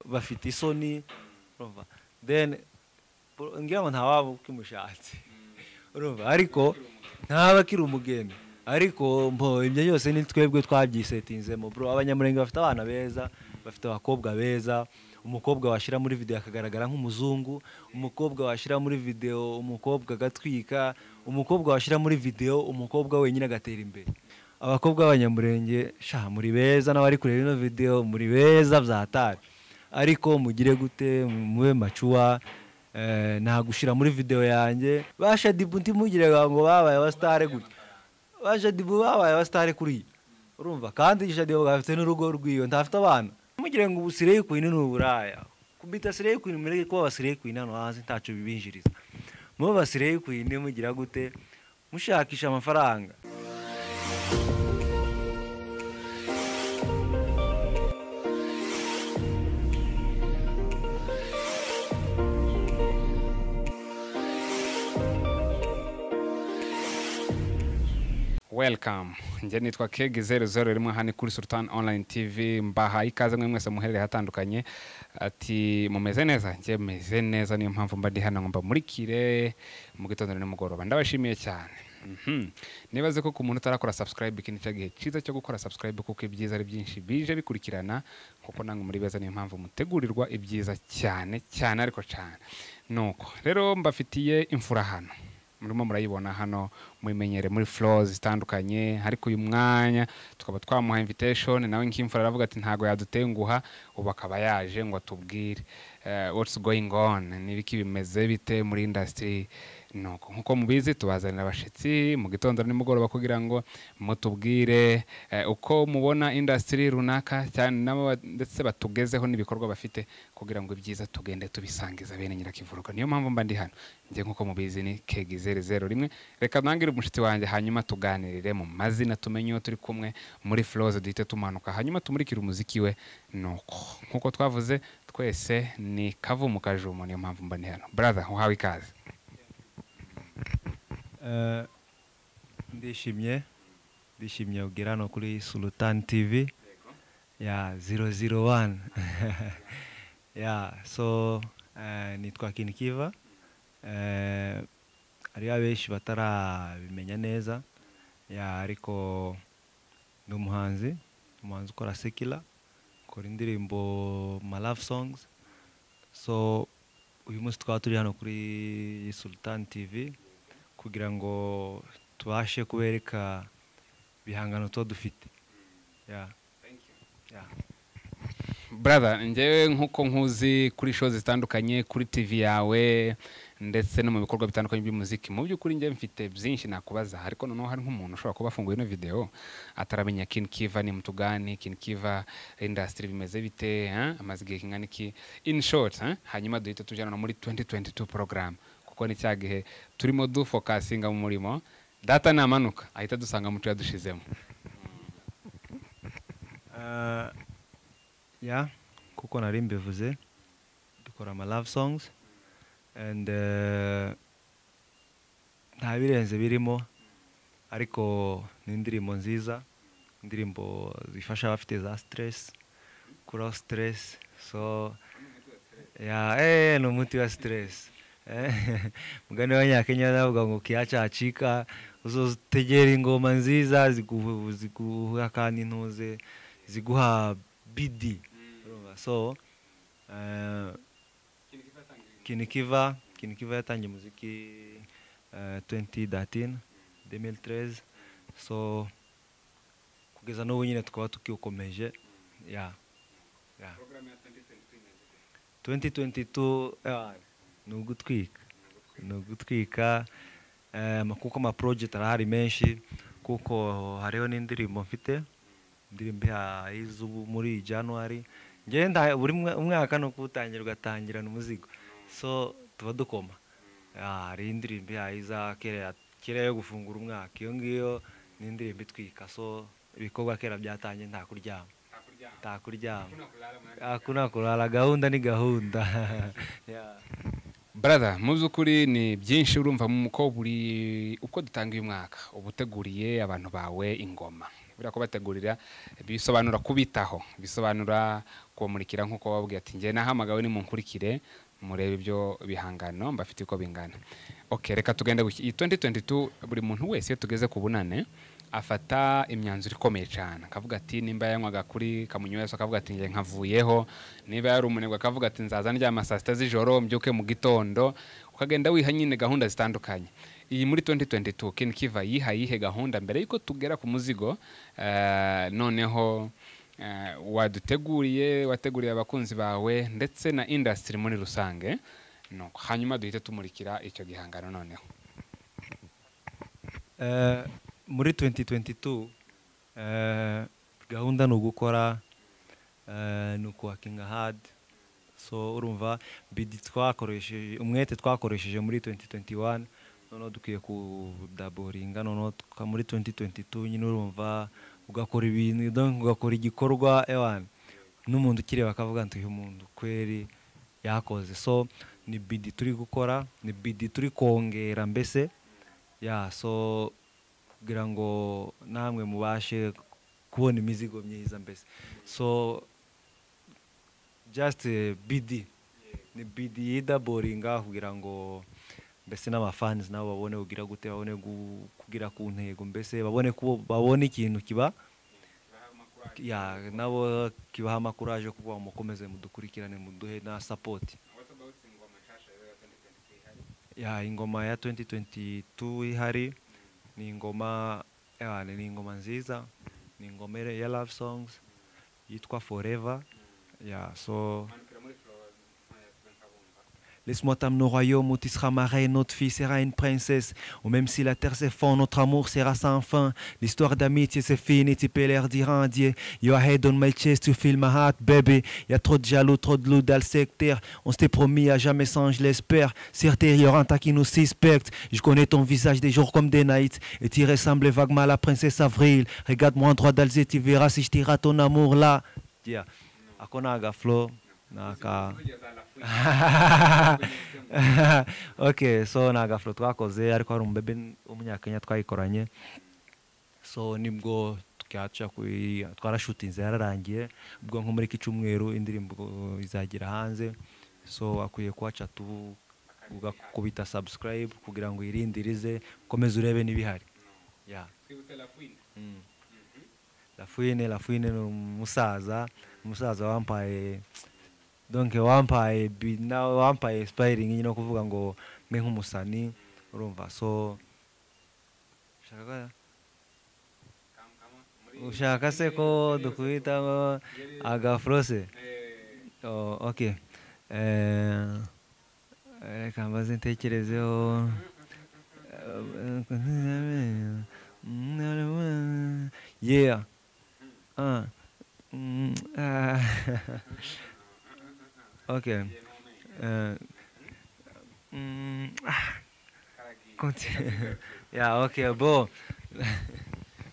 bafite isoni urumva then ngira ngo nta waba ukimushatse urumva ariko ntaba akiri umugeni ariko mbo ibyo byose ni twebwe twabyisetinzemo bro abanyamurenge bafite abana beza bafite abakobwa beza umukobwa washyira muri videwo akagaragara nk'umuzungu umukobwa washyira muri videwo umukobwa agatwika umukobwa washyira muri videwo umukobwa wenyine agatera imbere abakobwa b'abanyamurenge sha muri beza n'abari kureba ino videwo muri beza byatari ariko mugire gute mube macuwa eh, nta gushyira muri videwo yanjye bashadibu ntimugire ngo babaye abasitare gutya bashadibu babaye abasitare kuriya urumva kandi shadibu afite n'urugo rw'iwe ntafite abana mugire ngo ubu sireyi kwini ni uburaya kubita sireyi kwini mureke kuba abasireyi kwini hano hanze ntacu bibinjiriza muba abasireyi kwini mugira gute mushakisha amafaranga welcome njye nitwa kegi zeru zeru rimwe hano kuri sultan online tv mbahaye ikaze mwe mwese muherereye hatandukanye ati mumeze neza njye meze neza niyo mpamvu mba ndi hano ngo mbamurikire mu gitondo na nimugoroba ndabashimiye cyane Mhm. nibaze ko ku muntu utarakora subscribe iki nicyo gihe cyiza cyo gukora subscribe kuko ibyiza ari byinshi bije bikurikirana kuko nange muri beza niyo mpamvu mutegurirwa ibyiza cyane cyane ariko cyane nuko rero mbafitiye imfura hano murimo murayibona hano muyimenyere muri floors zitandukanye ariko uyu mwanya tukaba twamuha invitation nawe nk'imfura aravuga ati ntago yadutenguha ubu akaba yaje ngo atubwire eh, what's going on n'ibiki bimeze bite muri industry nuko nkuko mubizi tubazanira abashitsi mu gitondo nimugoroba kugira ngo mutubwire eh, uko mubona industry runaka cyane nabo ndetse batugezeho n'ibikorwa bafite kugira ngo ibyiza tugende tubisangiza bene nyirakivuruka niyo mpamvu mba ndi hano njye nkuko mubizi ni kegi zeru zeru rimwe reka nangire umushyitsi wanjye hanyuma tuganirire mu mazina tumenye uwo turi kumwe muri flows duhite tumanuka hanyuma tumurikire umuziki we nuko nkuko twavuze twese ni kavumu kajumo niyo mpamvu mba ndi hano brother uhawe ikaze Eh, ndishimye ndishimye ubwira hano kuri sultan tv ya 001 ya so eh, nitwa kinikiva eh, hariho abenshi batarabimenya neza ya ariko ni umuhanzi ni umuhanzi ukora sekila ukora indirimbo ma love songs so uyu munsi tukaba turi hano kuri sultan tv kugira ngo tubashe kubereka ibihangano tuba dufite Yeah. Yeah. brother njyewe nkuko nkuzi kuri show zitandukanye kuri tv yawe ndetse no mu bikorwa bitandukanye by'umuziki mu by'ukuri njye mfite byinshi nakubaza ariko noneho hari nk'umuntu ushobora kuba afunguye ino video ataramenya kin kiva ni mtu gani kin kiva industry bimeze bite eh? amaze igihe kingana iki in short eh? hanyuma duhita tujyana no muri 2022 program kuko ni cya gihe turimo dufokasinga mu murimo data namanuka ahita dusanga mu cyo yadushizemo Eh, yeah, kuko nari mbivuze dukora ama love songs and eh, nta birenze birimo ariko ni indirimbo nziza indirimbo zifasha abafite za stress kuraho stress so ya eh ni umuti wa stress Eh, mugani w'abanyakenya baravuga ngo kiyacacika uzotegera ingoma nziza ziguha ziguha kandi intuze ziguha bidi Urumva? so eh, kinikiva kinikiva yatangiye umuziki eh, 2013 2013 so kugeza n'ubu nyine tukaba tukiwukomeje ya ya 2022 eh, ni ugutwika ni ugutwika eh, ama- kuko amaproject arahari menshi kuko hariho n'indirimbo mfite indirimbo ya izubu muri januari njyewe nda- buri mwa- umwaka ni uko utangira ugatangirana umuzigo so tuba dukoma Ah, hari indirimbo ya iza kera kera yo gufungura umwaka iyo ngiyo ni indirimbo itwika so ibikorwa kera byatangiye nta kuryama nta kuryama hakuna kurara gahunda ni gahunda Yeah. brother mu by'ukuri ni byinshi urumva mu ko buri uko dutanga uyu mwaka uba uteguriye abantu bawe ingoma buriya kubategurira bisobanura kubitaho bisobanura kubamurikira nk'uko wababwiye ati njye nahamagawe nimunkurikire murebe ibyo bihangano mbafite uko bingana ok reka tugende guki iyi 2022 buri muntu wese iyo tugeze ku bunane afata imyanzuro ikomeye cyane akavuga ati nimba yanywaga kuri kamunyu wese akavuga ati njye nkavuyeho niba yari umunebwe akavuga ati nzaza ndyama saa sita z'ijoro mbyuke mu gitondo ukagenda wiha nyine gahunda zitandukanye iyi muri 2022 Ken Kiva yihaye iyihe gahunda mbere yuko tugera ku muzigo eh, noneho eh, waduteguriye wateguriye abakunzi bawe ndetse na industry muri rusange nuko hanyuma duhite tumurikira icyo gihangano noneho Eh, muri 2022 eh, gahunda ni ugukora eh, ni ukuwakinga hard so urumva bidi twakoresheje umwete twakoresheje muri 2021 noneho dukwiye kudaboringa noneho tuka- muri 2022 nyine urumva ugakora ibintu donc ugakora igikorwa ewana n'umuntu ukireba akavuga ngo uyu muntu kweri yakoze so ni bidi turi gukora ni bidi turi kongera mbese ya so kugira ngo namwe mubashe kubona imizigo myiza mbese so just eh, bd ni bd yidaboringa kugira ngo mbese n'abafans nabo babone kugira gute babone gu- kugira ku ntego mbese babone ko babone ikintu kiba ya nabo kibaha amakuraje kuba mukomeze mudukurikirane muduhe na sapoti ya ingoma ya 2022 ihari ni ingoma eh, ni ingoma nziza ni ingoma ire- ya love songs yitwa forever ya so Laisse-moi t'amener au royaume où tu seras ma reine, notre fille sera une princesse. Ou même si la terre s'effondre, notre amour sera sans fin. L'histoire d'amitié c'est fini, tu peux leur dire un dieu. Your head on my chest, you feel my heart, baby. Y a trop de jaloux, trop de loups dans le secteur. On s'était promis à jamais sans, je l'espère. Certes, il y aura un tas qui nous suspecte. Je connais ton visage des jours comme des nights. Et tu ressembles vaguement à la princesse Avril. Regarde-moi en droit dans les yeux, tu verras si je tira ton amour là. Yeah. Akonaga flow. Naka. okay so ni agafuro twakoze ariko hari umubebe w'umunyakenya twayikoranye so nibwo twaca kuri twarashutinze yararangiye ubwo nko muri iki cyumweru indirimbo izagera hanze so akwiye kuhaca tu ugakubita subscribe kugira ngo yirindirize ukomeze urebe n'ibihari yeah. Mm. Lafuine, Lafuine ni umusaza, umusaza wampaye donc wampaye bi- na- wampaye inspiring nyine no kuvuga ngo mbe nk'umusani urumva so ushaka ushaka se ko dukubita ngo agafurose Oh, ok Eh, reka mbaze ntekerezeho yeah ah Mm, ah. okay Eh, mm, ah. Continue. yeah okay bo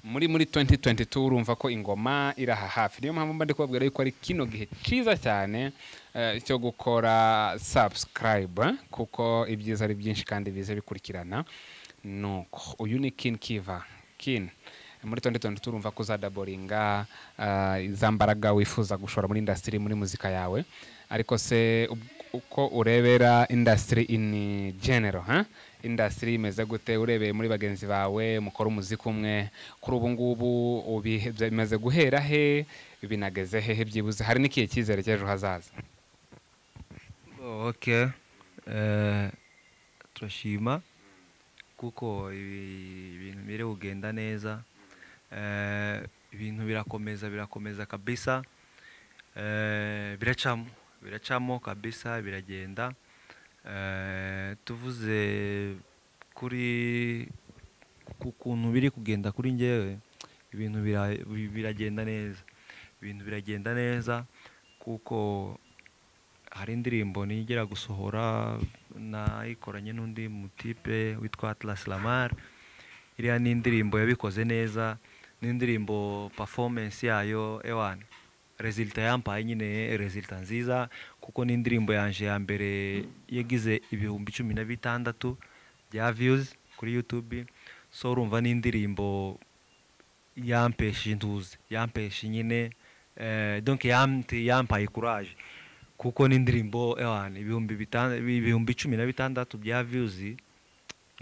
muri muri 2022 urumva ko ingoma iri aha hafi niyo mpamvu mba ndi kubabwira yuko ari kino gihe cyiza cyane eh, cyo gukora subscribe kuko ibyiza ari byinshi kandi bize bikurikirana nuko uyu ni kin kiva kin muri 2022 urumva ko uzadaboringa eh, za mbaraga wifuza gushora muri industry muri muzika yawe ariko se ub- uko urebera industry in general ha industry imeze gute urebeye muri bagenzi bawe mukora umuziki umwe kuri ubu ngubu ubi- bimaze guhera he binageze hehe byibuze hari n'ikihe cyizere cy'ejo hazaza Oh, okay Eh, turashima kuko ibi- ibintu biri kugenda neza Eh, ibintu birakomeza birakomeza kabisa Eh, biracamo biracamo kabisa biragenda Eh, tuvuze kuri ku kuntu biri kugenda kuri njyewe ibintu bira- bi- biragenda neza ibintu biragenda neza kuko hari indirimbo nigera gusohora nayikoranye n'undi mutipe witwa Atlas Lamar iriya ni indirimbo yabikoze neza ni indirimbo performance yayo ewan resulta yampaye nyine resulta nziza kuko ni indirimbo yanje ya mbere yagize ibihumbi cumi na bitandatu bya views kuri YouTube so urumva ni indirimbo yampesha intuzi yampesha nyine eh, donc yamte yampaye courage kuko n'indirimbo ewana ibihumbi bitan- ibihumbi cumi na bitandatu bya views ni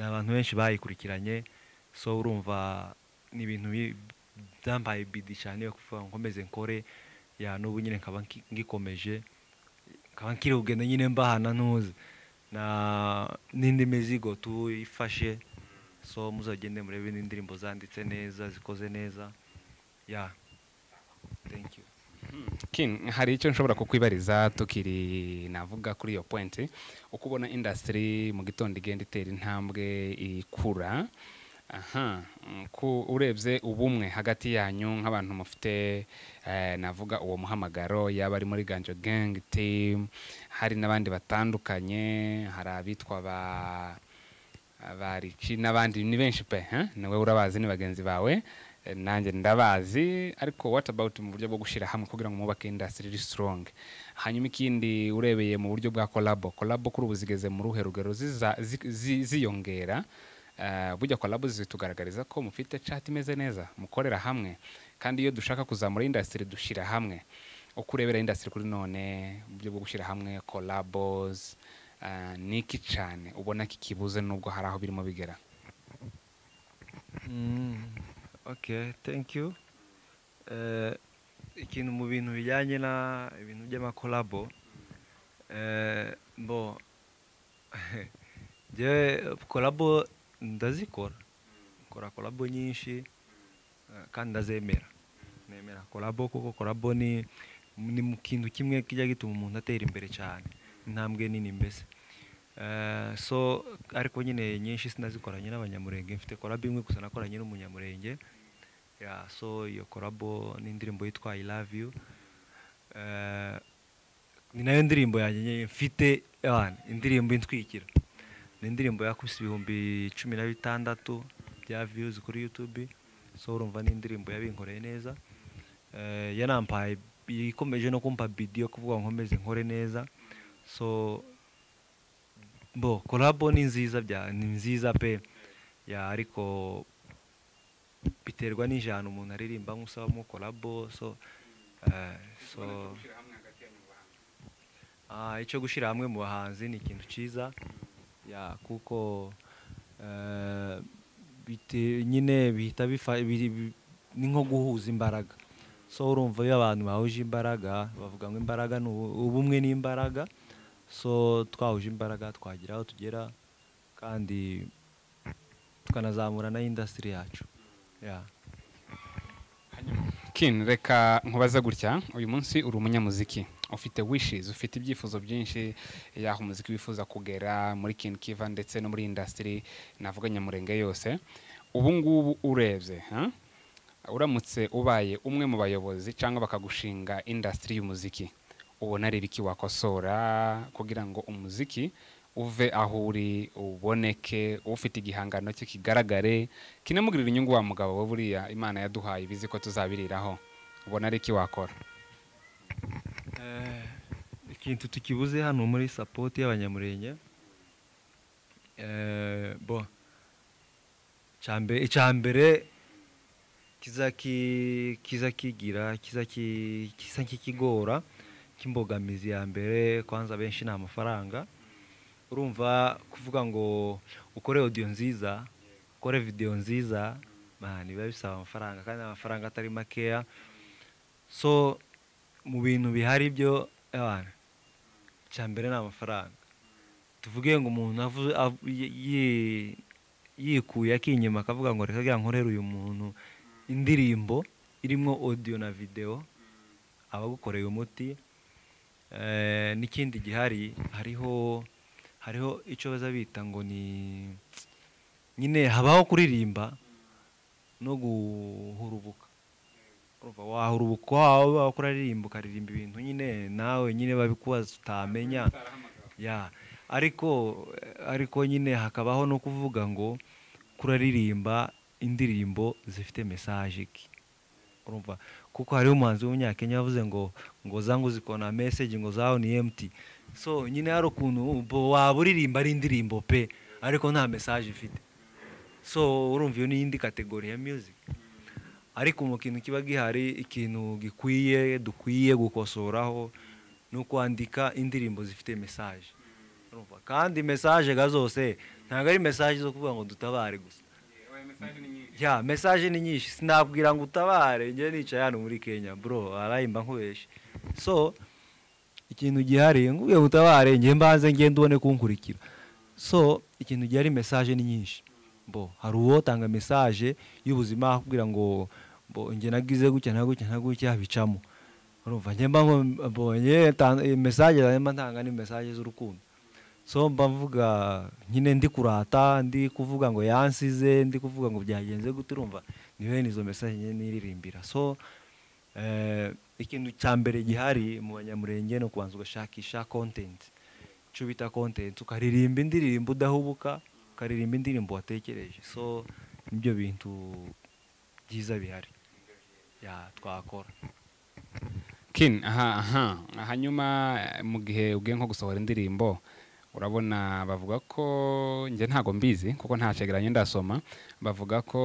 abantu benshi bayikurikiranye so urumva ni ibintu bi- byampaye bidi cyane yo kuvuga ngo nkomeze nkore ya n'ubu nyine nkaba nki- ngikomeje nkaba nkiri kugenda nyine mbahana ntuzi na n'indi mizigo tuyifashe so muzagende murebe n'indirimbo zanditse neza zikoze neza ya thank you Kin, hari icyo nshobora kukwibariza tukiri navuga kuri iyo point uko ubona industry mu gitondo igenda itera intambwe ikura aha mm, ku urebye ubumwe hagati yanyu nk'abantu mufite eh, navuga uwo muhamagaro yaba ari muri ganjo gang team hari n'abandi batandukanye hari abitwa ba abariki n'abandi ni benshi pe eh? nawe urabazi ni bagenzi bawe eh, nanjye ndabazi ariko what about mu buryo bwo gushyira hamwe kugira ngo mubake industry iri strong hanyuma ikindi urebeye mu buryo bwa kolabo kolabo kuri ubu zigeze mu ruhe rugero ziza- zi- zi- ziyongera Eh, burya kolabo zitugaragariza ko mufite chat imeze neza mukorera hamwe kandi iyo dushaka kuzamura industry dushyira hamwe uko urebera industry kuri none mu buryo bwo gushyira hamwe collabos eh, ni iki cyane ubona kikibuze nubwo hari aho birimo bigera Mm, okay thank you Eh, ikintu mu bintu bijyanye na ibintu by'amakolabo eh, bo je kolabo ndazikora nkora kolabo nyinshi eh, kandi ndazemera nemera kolabo kuko kolabo ni ni mu kintu kimwe kijya gituma umuntu atera imbere cyane intambwe nini mbese Eh, so ariko nyine nyinshi sinazikoranye n'abanyamurenge mfite kolabo imwe gusa nakoranye n'umunyamurenge yeah, so iyo kolabo n'indirimbo yitwa I love you Eh, ni nayo ndirimbo yanjye nyine mfite abana indirimbo intwikira ni indirimbo yakubise ibihumbi cumi na bitandatu bya views kuri youtube so urumva ni indirimbo yabinkoreye neza Eh, yanampaye ikomeje no kumpa bidi yo kuvuga ngo nkomeze nkore neza so bo kolabo ni nziza bya ni nziza pe ya ariko biterwa n'ijana umuntu aririmba nk'usabamo kolabo so eh, so Ah, icyo gushyira hamwe mu bahanzi ni ikintu cyiza ya kuko eh, bite- nyine bihita bifa- biri- bi- ni nko guhuza imbaraga so urumva iyo abantu bahuje imbaraga bavuga ngo imbaraga ni ubu- ubumwe n'imbaraga so twahuje imbaraga twagera aho tugera kandi tukanazamura na industry yacu ya kin reka nkubaze gutya uyu munsi uri umunyamuziki ufite wishes ufite ibyifuzo byinshi y'aho umuziki wifuza kugera muri kin kiva ndetse no muri industry navuga nyamurenge yose ubu ngubu urebye ha? uramutse ubaye umwe mu bayobozi cyangwa bakagushinga industry y'umuziki ubona ari ibiki wakosora kugira ngo umuziki uve aho uri uboneke ufite igihangano cye kigaragare kinamugirira inyungu wa mugabo we buriya imana yaduhaye ibizi ko tuzabiriraho ubona ari iki wakora Eh, ikintu tukibuze hano muri support y'abanyamurenge eh, bo icyambere kiza ki- kiza kigira kiza ki- kisa nk'ikigora cy'imbogamizi ya mbere kwanza benshi ni amafaranga urumva kuvuga ngo ukore audio nziza ukore video nziza man, biba bisaba amafaranga kandi amafaranga atari makeya so mu bintu bihari byo abana icya mbere ni amafaranga tuvuge ngo umuntu avu- av- yi- yi- yikuye akinyuma akavuga ngo reka ngira nkorere uyu muntu indirimbo irimo audio na video abagukoreye umuti Eh, n'ikindi gihari hariho hariho icyo baza bita ngo ni nyine habaho kuririmba no guhurubuka urumva wahurubuka waba ukuririmba ukaririmba ibintu nyine nawe nyine babikubaza utamenya ya ariko ariko nyine hakabaho no kuvuga ngo kuraririmba indirimbo zifite mesaje ki urumva kuko hariho umuhanzi w'umunyakenya yavuze ngo ngo zangu zikona message ngo zaho ni empty so nyine hari ukuntu bo- waba uririmba ari indirimbo pe ariko nta message ifite so urumva iyo ni indi kategori ya music ariko mu kintu kiba gihari ikintu gikwiye dukwiye gukosoraho ni ukwandika indirimbo zifite mesaje urumva kandi mesaje ga zose ntabwo ari mesaje zo kuvuga ngo dutabare gusa ya mesaje ni nyinshi sinabwira ngo utabare njye nicaye hano muri kenya bro arayimba nkubeshe so ikintu gihari ngubwiye ngo utabare njye mbanze ngende ubone kunkurikira so ikintu gihari mesaje ni nyinshi bo hari uwotanga mesaje y'ubuzima akubwira ngo bo njye nagize gutya na gutya na gutya bicamo urumva njye mba mbonye mesaje mba ntanga ni mesaje z'urukundo so mba mvuga nyine ndi kurata ndi kuvuga ngo yansize ndi kuvuga ngo byagenze gute urumva niwe nizo mesaje nyine niririmbira so ikintu cya mbere gihari mu banyamurenge ni ukubanza ugashakisha kontenti icyo bita kontenti ukaririmba indirimbo udahubuka ukaririmba indirimbo watekereje so nibyo bintu byiza bihari twakora kin aha aha hanyuma mu gihe ugiye nko gusohora indirimbo urabona bavuga ko njye ntabwo mbizi kuko nta cegeranyo ndasoma bavuga ko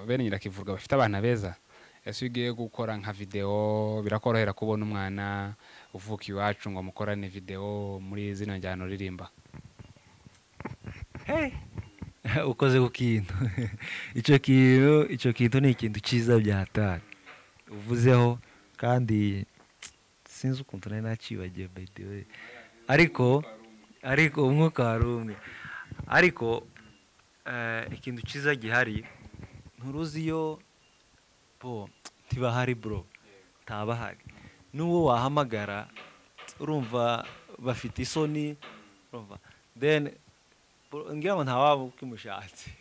bene nyirakivurwa bafite abana beza ese iyo ugiye gukora nka videwo birakorohera kubona umwana uvuka iwacu ngo mukorane videwo muri zino njyana uririmba ukoze ku kintu icyo kintu icyo kintu ni ikintu cyiza byatari uvuzeho kandi sinzi ukuntu nari nacibagiye btw ariko ariko umwuka wari umwe ariko ikintu cyiza gihari nturuzi iyo bo ntibahari bro ntabahari n'uwo wahamagara urumva bafite isoni urumva then ngira ngo ntawaba ukimushatse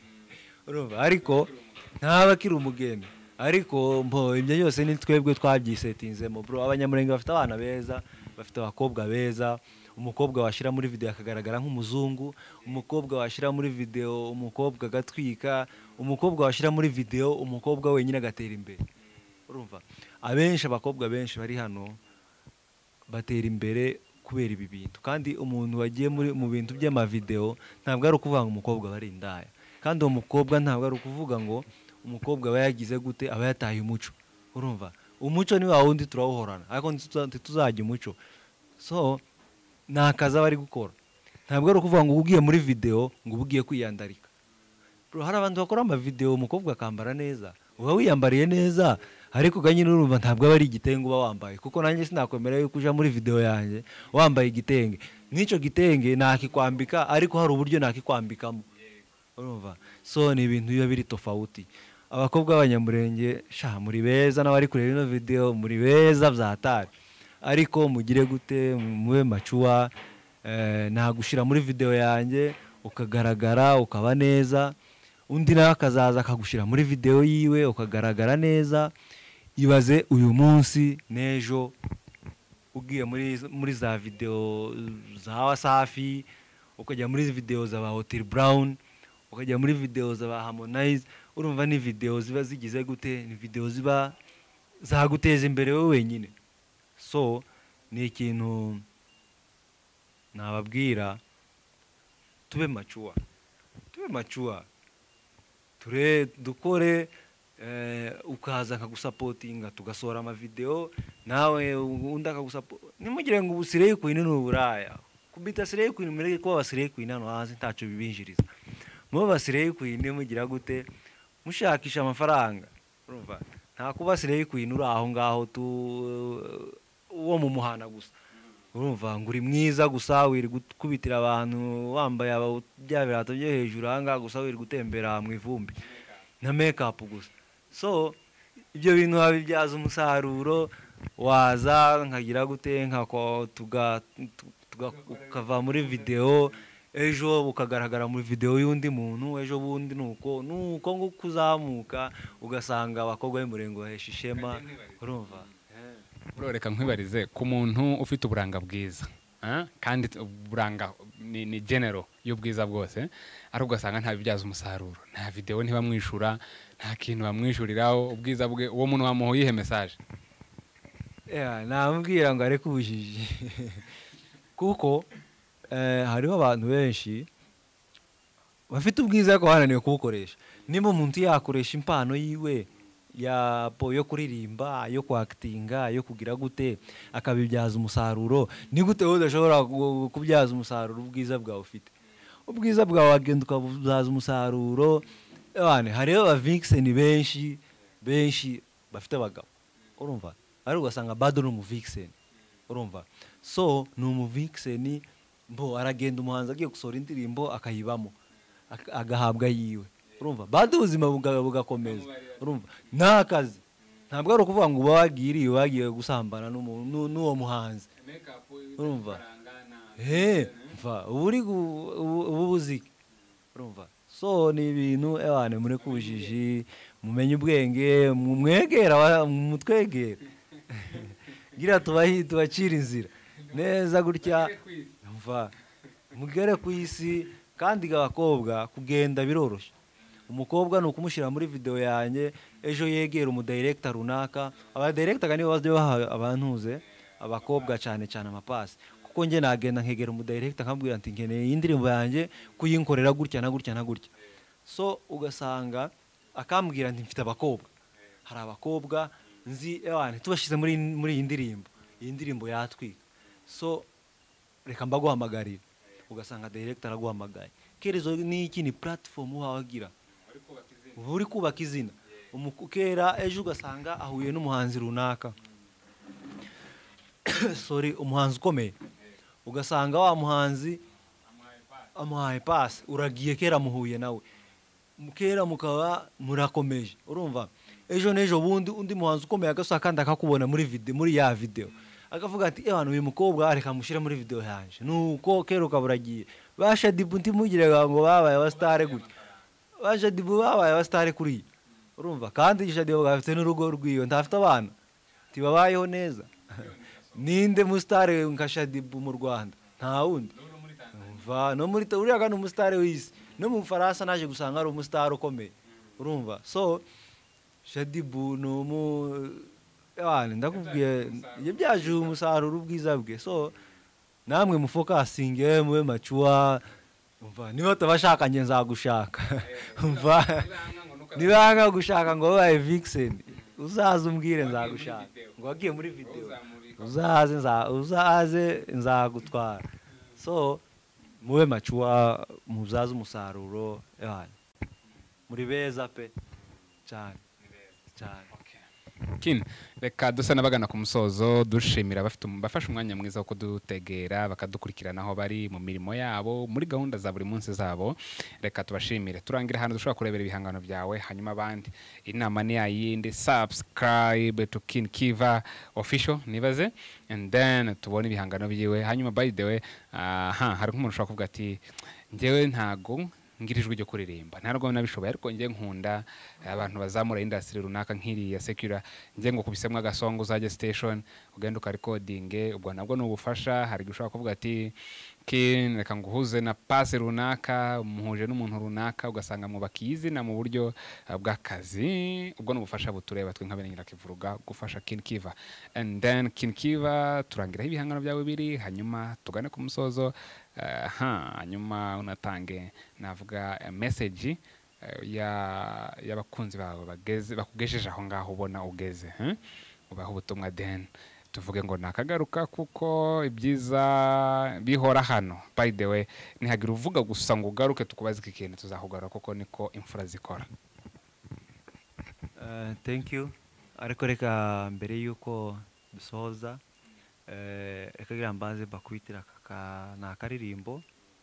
urumva ariko ntaba akiri umugeni ariko mbo ibyo byose ni twebwe twabyisetinzemo bro abanyamurenge bafite abana beza bafite abakobwa beza umukobwa washyira muri videwo akagaragara nk'umuzungu umukobwa washyira muri videwo umukobwa agatwika umukobwa washyira muri videwo umukobwa wenyine agatera imbere urumva abenshi abakobwa benshi bari hano batera imbere kubera ibi bintu kandi umuntu wagiye mu bintu by'amavidewo ntabwo ari ukuvuga ngo umukobwa bari indaya kandi uwo mukobwa ntabwo ari ukuvuga ngo umukobwa aba yagize gute aba yataye umuco urumva umuco ni wa wundi turawuhorana ariko ntituzajya umuco so ni akazi aba ari gukora ntabwo ari ukuvuga ngo uba ugiye muri videwo ngo uba ugiye kwiyandarika hari abantu bakora amavidewo umukobwa akambara neza uba wiyambariye neza ariko uganye urumva ntabwo aba ari igitenge uba wambaye kuko nanjye sinakwemera yuko ujya muri videwo yanjye wambaye igitenge nk'icyo gitenge nakikwambika ariko hari uburyo nakikwambikamo urumva so ni ibintu biba biri tofawuti abakobwa b'abanyamurenge sha muri beza n'abari kureba ino videwo muri beza byatari ariko mugire gute mube macuwa nagushyira muri videwo yanjye ukagaragara ukaba neza undi nawe akazaza akagushyira muri videwo yiwe ukagaragara neza ibaze uyu munsi n'ejo ugiye muri za videwo za wasafi ukajya muri videwo za ba hoteli burawuni ukajya muri videwo za ba hamonayizi urumva ni videwo ziba zigize gute ni videwo ziba zaguteza imbere wowe wenyine so ni ikintu nababwira tube macuwa tube macuwa ture dukore ukaza akagusapotinga tugasohora amavidewo nawe undi akagusapotinga ntimugire ngo ubu sireye kwini ni uburaya kubita sireye kwini mureke kuba basireye kwini hano hanze ntacyo bibinjiriza muba basireye kwini mugira gute mushakisha amafaranga urumva nta kuba sireye kwini uri aho ngaho tu uwo mu muhanda gusa urumva ngo uri mwiza gusa wiri gukubitira abantu wambaye bya birato byo hejuru ahangaha gusa wiri gutembera mu ivumbi na mekapu gusa so ibyo bintu wabibyaza umusaruro waza nkagira gute ukava muri videwo ejo ukagaragara muri videwo y'undi muntu ejo bundi ni uko ni uko nguko uzamuka ugasanga abakobwa b'umurenge bahesha ishema urumva reka nkwibarize ku muntu ufite uburanga bwiza kandi uburanga ni genero y'ubwiza bwose ariko ugasanga ntabibyaza umusaruro nta videwo ntibamwishyura nta kintu bamwishyuriraho ubwiza bwe uwo muntu wamuha uyihe mesaje namubwira ngo areke ubujiji kuko hariho abantu benshi bafite ubwiza ariko bananiwe kubukoresha niba umuntu yakoresha impano yiwe ya po yo kuririmba yo kwakitinga yo kugira gute akabibyaza umusaruro ni gute wowe udashobora gu- kubyaza umusaruro ubwiza bwawe ufite ubwiza bwawe wagenda ukabubyaza umusaruro abana hariho ba vixen benshi benshi bafite abagabo urumva ariko ugasanga bado ni umu vixen urumva so ni umu vixen mbo aragenda umuhanzi agiye gusohora indirimbo akayibamo ak- agahabwa yiwe urumva bado ubuzima buga- bugakomeza urumva nta kazi ntabwo ari ukuvuga ngo uba wagiriye wagiye gusambana n'umu- n'u- n'uwo muhanzi urumva he mva ubu uri gu- ubu- ubu buziki urumva so ni ibintu abantu muri kubujiji mumenye ubwenge mu- mwegera aba- mutwegere gira tubahi tubacira inzira neza gutya mva mugere ku isi kandi abakobwa kugenda biroroshye umukobwa ni ukumushyira muri videwo yanjye ejo yegera umudirekita runaka abadirekitaga nibo bajya baha abantuze abakobwa cyane cyane amapasi kuko njye nagenda nkegera umudirekita nkabwira ati nkeneye iyi ndirimbo yanjye kuyinkorera gutya na gutya na gutya so ugasanga akambwira nti mfite abakobwa hari abakobwa nzi ewana tubashyize muri muri iyi ndirimbo iyi ndirimbo yatwika so reka mbaguhamagarire ugasanga direkita araguhamagaye kerezo ni iki ni puratifomu wagira uba uri kubaka izina Umu- kera ejo ugasanga ahuye n'umuhanzi runaka sorry umuhanzi ukomeye ugasanga wa muhanzi amuhaye pasi uragiye kera muhuye nawe Mu- kera mukaba murakomeje urumva ejo n'ejo bundi undi muhanzi ukomeye agasohoka kandi akakubona muri vide muri ya videwo akavuga ati abantu uyu mukobwa reka mushyire muri videwo yanjye nuko kera ukaba uragiye ba shadibu ntimugiraga ngo babaye abasitare gutya ba shadibu babaye abasitare kuri iyi urumva kandi shadibu afite n'urugo rw'iyo ntafite abana ntibabayeho neza ninde musitare nka shadibu mu rwanda nta wundi umva no muri ta- uriya kandi umusitari w'isi no mu bufaransa naje gusanga ari umusitari ukomeye urumva so shadibu ni umu abana ndakubwiye yabyaje umusaruro ubwiza bwe so namwe mufokasinge mube macuwa umva niba utabashakanye nzagushaka umva niba nka gushaka ngo wabaye vixen uzaze umbwire nzagushaka ngo wagiye muri videwo uzaze nza- uzaze nzagutwara so mube macuwa mubyaze umusaruro ewana muri beza pe cyane cyane Kin, reka dusa n'abagana ku musozo dushimira abafite um- bafashe umwanya mwiza wo kudutegera bakadukurikirana aho bari mu mirimo yabo muri gahunda za buri munsi zabo reka tubashimire turangira ahantu dushobora kurebera ibihangano byawe hanyuma abandi inama ni yayindi subscribe to kin kiva official nibaze and then tubone ibihangano byiwe hanyuma by the way aha hari nk'umuntu ushobora kuvuga ati njyewe ntago ngira ijwi ryo kuririmba ntabwo nabishoboye ariko njye nkunda abantu bazamura indasitiri runaka nk'iriya sekura njye ngo kubisemo agasongo uzajya station ugenda ukarikodinge ubwo nabwo ni ubufasha hari igihe ushobora kuvuga ati "Kin, reka nguhuze na pasi runaka muhuje n'umuntu runaka ugasanga mwubakiye izina mu buryo eh, bw'akazi ubwo ni ubufasha butureba twe nka bene nyirakivuruga gufasha kin kiva and then kin kiva turangiraho ibihangano byawe biri hanyuma tugane ku musozo eh, ha, hanyuma unatange navuga eh, message eh, ya- y'abakunzi bawe bageze bakugejeje aho ngaho ubona ugeze eh? ubaha ubutumwa den tuvuge ngo nakagaruka kuko ibyiza bihora hano by the way ntihagira uvuga gusa ngo ugaruke tukubaze iki kintu tuzakugarura kuko niko imfura zikora Eh, thank you ariko reka mbere y'uko dusoza eh, reka gira mbanze mbakubitira aka ka- ni akaririmbo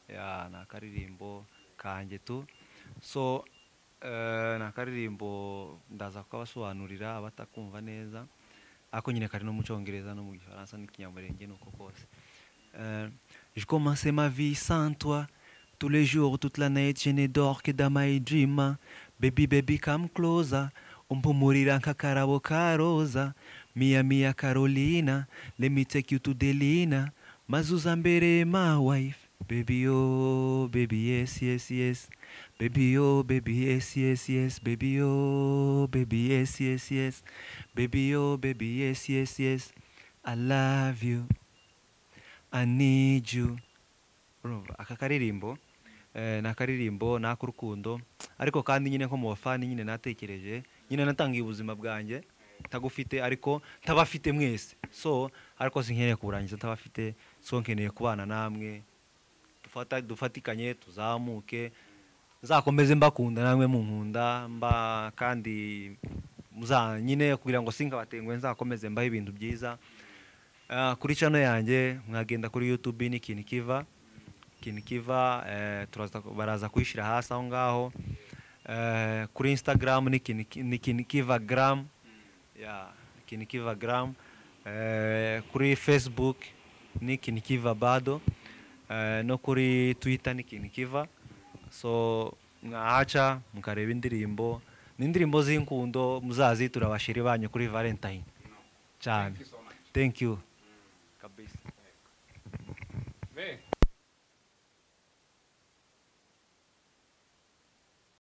ya ni akaririmbo kanjye tu so eh, ni akaririmbo ndaza kukabasobanurira abatakumva neza ariko nyine kari no mu cyongereza no mu gifaransa n'ikinyamurenge nuko kose Euh, je commençais ma vie sans toi. Tous les jours, toute la nuit, je ne dors que dans my dream. Baby, baby, come closer. Umpumurira nkakarabo ka roza. Mia, mia, Carolina. Let me take you to Delina. Mazuza mbere, my wife. Baby, oh, baby, yes, yes, yes. Baby, oh, baby, yes, yes, yes. Baby, oh, baby, yes, yes, yes. Baby, oh, baby, yes, yes, yes. I love you. I need you urumva aka karirimbo eh, ni akaririmbo ni ak'urukundo ariko kandi nyine nko mu bafani nyine natekereje nyine natangiye ubuzima bwanjye ntagufite ariko ntabafite mwese so ariko sinkeneye kuburangiza ntabafite so nkeneye kubana namwe dufata dufatikanye tuzamuke nzakomeze mbakunda namwe munkunda mba kandi muza nyine kugira ngo sinkabatengwe nzakomeze mbaho ibintu byiza Ah, kuri chano yanjye mwagenda kuri youtube ni kinikiva kinikiva eh, turaza- baraza kuyishyira hasi aho ngaho Eh, kuri instagram ni Kiniki- ni kinikiva gram yeah, kinikiva gram eh, kuri facebook ni kinikiva bado eh, no kuri twitter ni kinikiva so mwahaca mukareba indirimbo ni indirimbo z'inkundo muzazitura abashiri banyu kuri valentine cyane thank you